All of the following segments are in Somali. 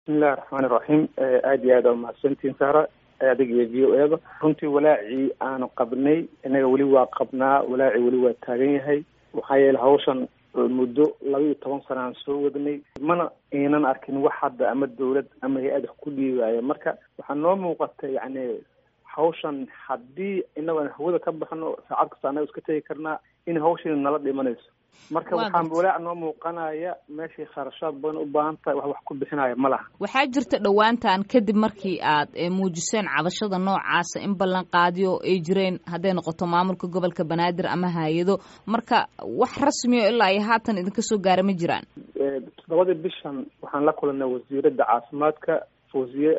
bismillahi raxmaani raxiim aada iyo aad aa umahadsantiin sahra adiga iyo v o eda runtii walaacii aanu qabnay innaga weli waa qabnaa walaacii weli waa taagan yahay maxaa yeele hawshan muddo laba iyo toban sana aan soo wadnay mana aynan arkin wax hadda ama dawlad ama hay-ad wax ku dhiibaayo marka waxaa noo muuqata yacni hawshan haddii inagoan hawada ka baxno saacad kasta annaga iska tegi karnaa in hawshani nala dhimanayso marka waxaa walaac noo muuqanaya meeshay kharashaad badan u baahan tahay wax wax ku bixinaya ma laha waxaa jirta dhowaantan kadib markii aad muujiseen cabashada noocaasa in ballan qaadiyo ay jireen hadday noqoto maamulka gobolka banaadir ama hay-ado marka wax rasmiyo ilaa iyo haatan idinka soo gaara ma jiraan toddobadii bishan waxaan la kulanay wasiiradda caafimaadka fawziye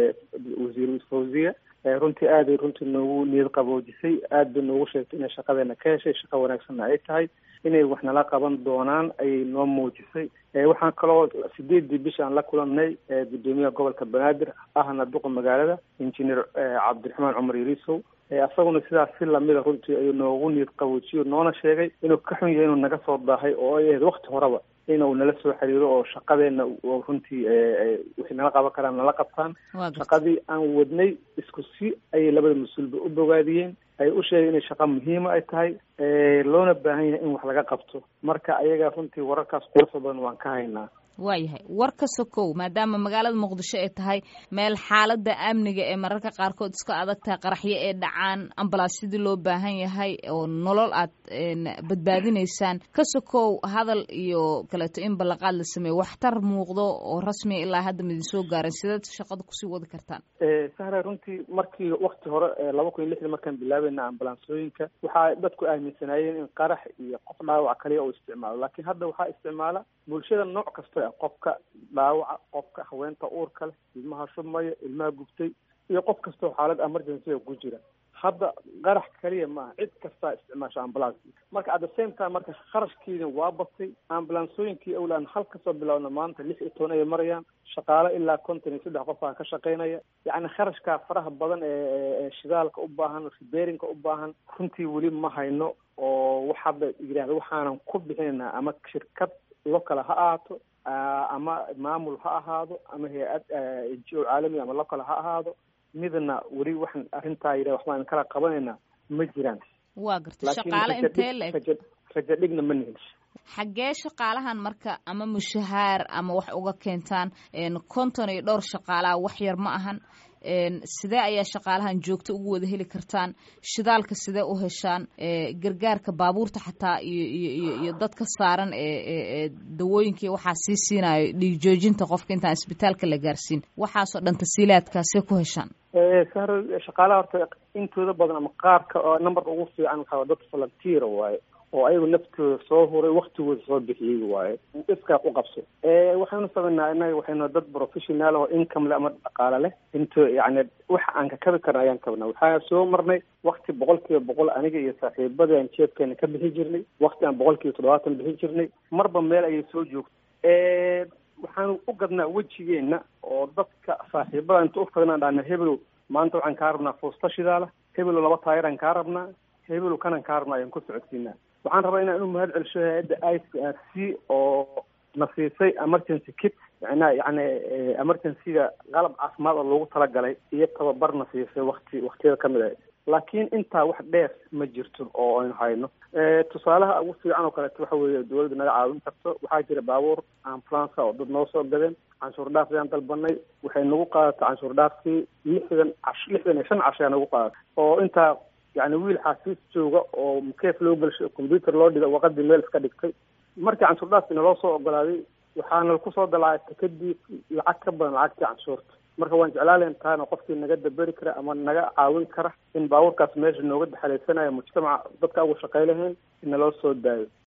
wasiir fawziye runtii aaday runtii noogu niyad qaboojisay aad bay noogu sheegtay inay shaqadeena ka heshay shaqo wanaagsanna ay tahay inay wax nala qaban doonaan ayay noo muujisay waxaan kaloo sideedii bisha aan la kulanay gudoomiyaha gobolka banaadir ahna duqa magaalada injineer cabdiraxmaan cumar yariisow isaguna sidaas si lamida runtii ayuu noogu niyad qaboojiyo noona sheegay inuu ka xun yahay inuu naga soo daahay oo ay ahayd wakti horeba inuu nala soo xiriiro oo shaqadeena runtii wixii nala qaban karaan nala qabtaan shaqadii aan wadnay isku si ayay labada mas-uulba u bogaadiyeen ay u sheegay inay shaqa muhiima ay tahay loona baahan yahay in wax laga qabto marka ayaga runtii wararkaas quruxda badan waan ka haynaa waayahay war ka sokow maadaama magaalada muqdisho ay tahay meel xaalada amniga ee mararka qaarkood iska adag tahay qaraxyo ee dhacaan ambalaasyadii loo baahan yahay oo nolol aad badbaadinaysaan ka sokow hadal iyo kaleeto in ballanqaad la sameeyo waxtar muuqdo oo rasmiya ilaa hadda midin soo gaaran sideed shaqada kusii wadi kartaan sahra runtii markii wakti hore laba kun iyo lixdii markaan bilaabayna ambalansooyinka waxaa dadku aaminsanaayeen in qarax iyo qof dhaawac kaliya uu isticmaalo laakiin hadda waxaa isticmaala bulshada nooc kasta qofka dhaawaca qofka haweenta uurka leh ilmaha shubmaya ilmaha gubtay iyo qof kastoo xaalad emergency ku jira hadda qarax kaliya maaha cid kastaa isticmaasha ambulance marka at the same time marka kharashkiina waa batay ambulansooyinkii awlaan hal kasoo bilowna maanta lix iyo toban ayay marayaan shaqaale ilaa konton iyo saddex qof aa ka shaqaynaya yacni kharashkaa faraha badan ee shidaalka u baahan riberinka u baahan runtii weli ma hayno oo wax hadda yidhahda waxaanan ku bixinaynaa ama shirkad local ha ahaato ama maamul ha ahaado ama hay-ad n g o caalami ama local ha ahaado midna weli waxaan arrintaa yidha waxbaan kala qabanaynaa ma jiraan waa garta shaqaale intee la eg rajo dhigna ma nihin xaggee shaqaalahan marka ama mushahaar ama wax uga keentaan konton iyo dhowr shaqaalaha wax yar ma ahan sidee ayaa shaqaalahan joogto ugu wada heli kartaan shidaalka sidee u heshaan gargaarka baabuurta xataa iyo iyo iyo dadka saaran ee dawooyinkai waxaa sii siinayo dhiig joojinta qofka intaan isbitaalka la gaarsiin waxaasoo dhan tasiilaadkaasee ku heshaan sahra shaqaalaha horta intooda badan ama qaarka oo numberka ugu fiican waxaa dad volunteer waaye oo ayagu naftooda soo huray waktigooda soo bixiyey waaye iskaa ku qabso waxaynu samaynaa inaga waxaynu dad professional oo income le ama dhaqaale leh into yani waxa aan ka kabi karna ayaan kabnaa waxaa soo marnay wakti boqol kiiba boqol aniga iyo saaxiibadii aan jeebkeena ka bixi jirnay wakti aan boqol kiiba toddobaatan bixi jirnay marba meel ayay soo joogtay waxaanu u gadnaa wejigeena oo dadka saaxiibada inta utagnaan dhahna hebelow maanta waxaan kaa rabnaa fuusta shidaala hebelow laba taayiraan kaa rabnaa hebelow kanan kaa rabnaa ayaan ku socodsiinaa waxaan rabaa inaan u mahad celsho hay-adda i c r c oo na siisay emergency kit yana yani emergencyga qalab caafimaad oo loogu talagalay iyo tababar na siisay wakti waktiyada kamid ah laakiin intaa wax dheer ma jirto oo aynu hayno tusaalaha ugu fiican oo kaleeto waxa weeye dawladda naga caawin karto waxaa jira baabuur ambulance oo dad noo soo gadeen canshuur dhaaf ayaan dalbanay waxay nagu qaadatay canshuur dhaafkii lixdan cash lixdan iyo shan cash ayaa nagu qaadatay oo intaa yani wiil xaasiis jooga oo mukeef loo gelshay combyuter loo dhiga waqadii meel iska dhigtay markii canshuur dhaafkii naloo soo ogolaaday waxaana kusoo dalaacay kadib lacag ka badan lacagtii canshuurta marka waan jeclaalayn taana qofkii naga daberi kara ama naga caawin kara in baabuurkaas meesha nooga daxalaysanayo mujtamaca dadka ugu shaqay lahayn in naloo soo daayo